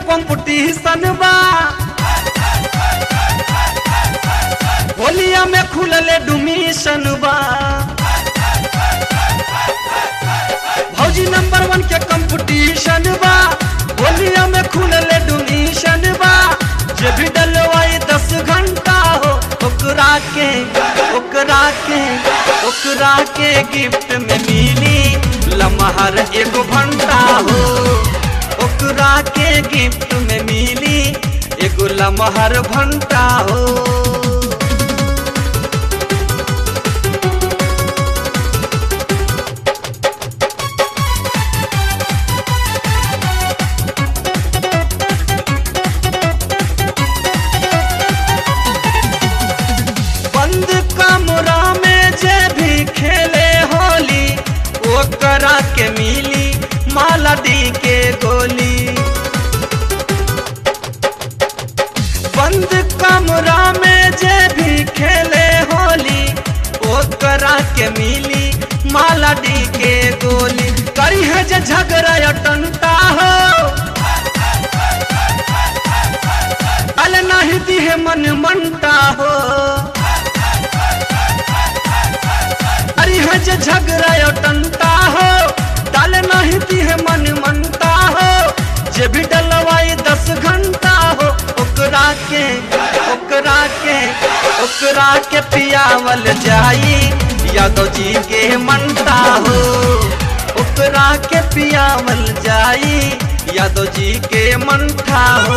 competition बा होलिया में खुलले डुमिशन बा भौजी नंबर वन के कंपटीशन बा होलिया में खुलले डुमिशन बा जे भी डलवाई दस घंटा हो ओकरा के ओकरा के ओकरा के गिफ्ट में मिली लमहर एगो घंटा हो ओकरा के गिफ्ट में मिली एगो लमहर घंटा हो बंद कमरा में जे भी खेले होली ओकरा के मिली माला दी के गोली बंद कमरा में जे भी खेले होली ओकरा के मिली माला दी के गोली करी है जे झगड़ा या टंटा हो अल नहीं दी है मन मनता हो अरे है जे झगड़ा या टंटा हो डाल नहीं दी है मन मनता हो जे भी डलवाई दस घंटा हो ओकरा के ओकरा के ओकरा के पियावल जाई यादव जी के मनता हो ओकरा के पियावल जाई यादव जी के मनता हो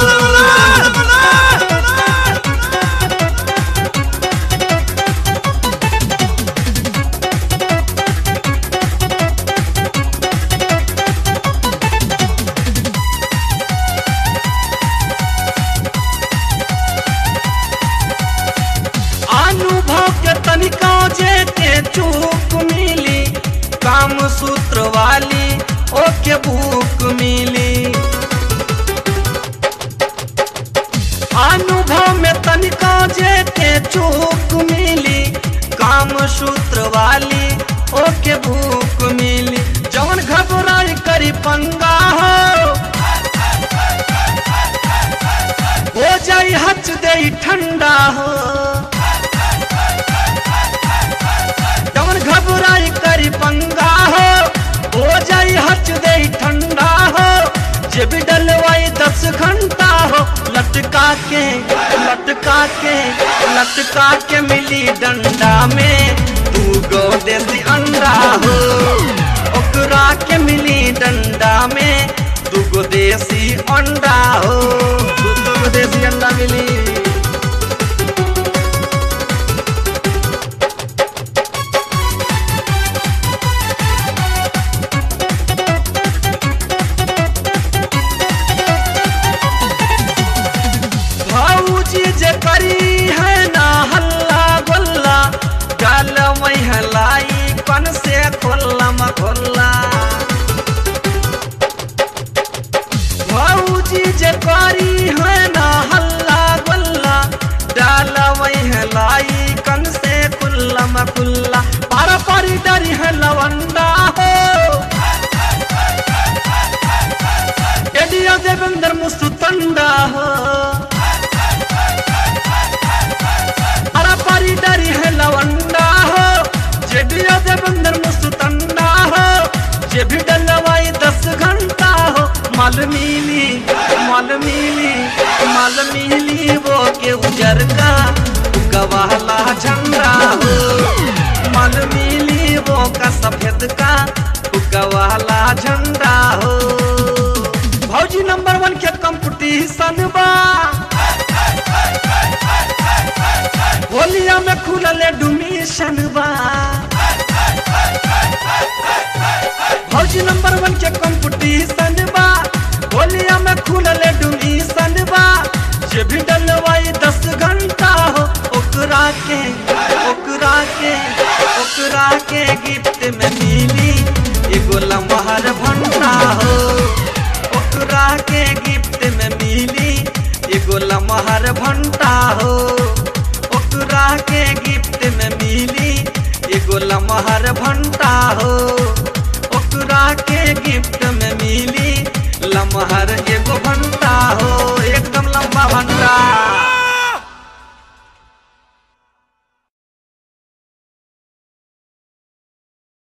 अनुभव के तनिका जे के चूक मिली काम सूत्र वाली ओके भूख मिली अनुभव में तनिका जे के चूक मिली काम सूत्र वाली ओके भूख मिली जवन घबराई करी पंगा हो हो जाई हच दे ठंडा हो जवन घबराई करी पंगा हो हो जाई हच दे ठंडा हो जे भी डलवाई दस घंटा हो लटका के लटका के लटका के मिली डंडा में तू गो देसी अंडा हो ओकरा के मिली डंडा में दू गो देसी अंडा हो दू गो देसी अंडा मिली भौजी जे करी है ना हल्ला गोल्ला डाल महलाई कन से खोल्ला मखोल्ला भौजी जे करी है ना हल्ला गोल्ला डाल महलाई कन से खुल्ला मखुल्ला पारा पारी डरी है लवंडा हो एडिया देवेंद्र मुस्तुतंडा हो अरा पारी डरी है लवंडा हो जे भी दे बंदर मुस्तंडा हो जे भी डलवाई दस घंटा हो माल मिली माल मिली माल मिली वो के उजर का गवाला झंडा हो माल मिली वो का सफेद का गवाला झंडा हो भौजी नंबर वन के कंपटीशन बा होलिया में खुलले डुमिशन बा भौजी नंबर वन के कंपटीशन बा होलिया में खुलले डुमिशन बा जे भी डलवाई दस घंटा हो ओकरा के ओकरा के ओकरा के गिफ्ट में मिली एगो लमहर भंडा हो ओकरा के गिफ्ट में मिली एगो लमहर भंटा हो ओकरा के गिफ्ट में मिली एगो लमहर भंटा हो